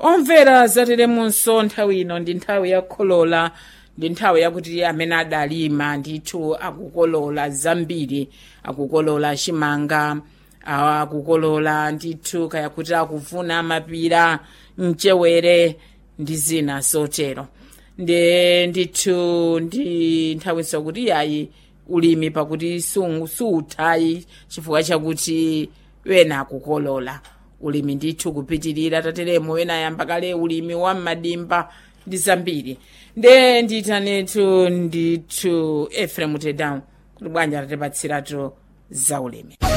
omvera zateremunso nthawi ino ndi nthawi yakukolola ndi nthawi yakuti amene adalima ndithu akukolola zambiri akukolola chimanga akukolola ndithu kaya kuti akuvuna mapira mchewere ndi zina zotero ndi ndithu ndi nthawinso kuti yayi ulimi pakuti suuthayi chifukwa chakuti wena akukolola ulimi ndithu kupitirira tateremo wena ayamba kale ulimi wa madimba ndi zambiri nde nditanetu ndithu efrem tedown kuti bwanja tatipatsiratu za ulimi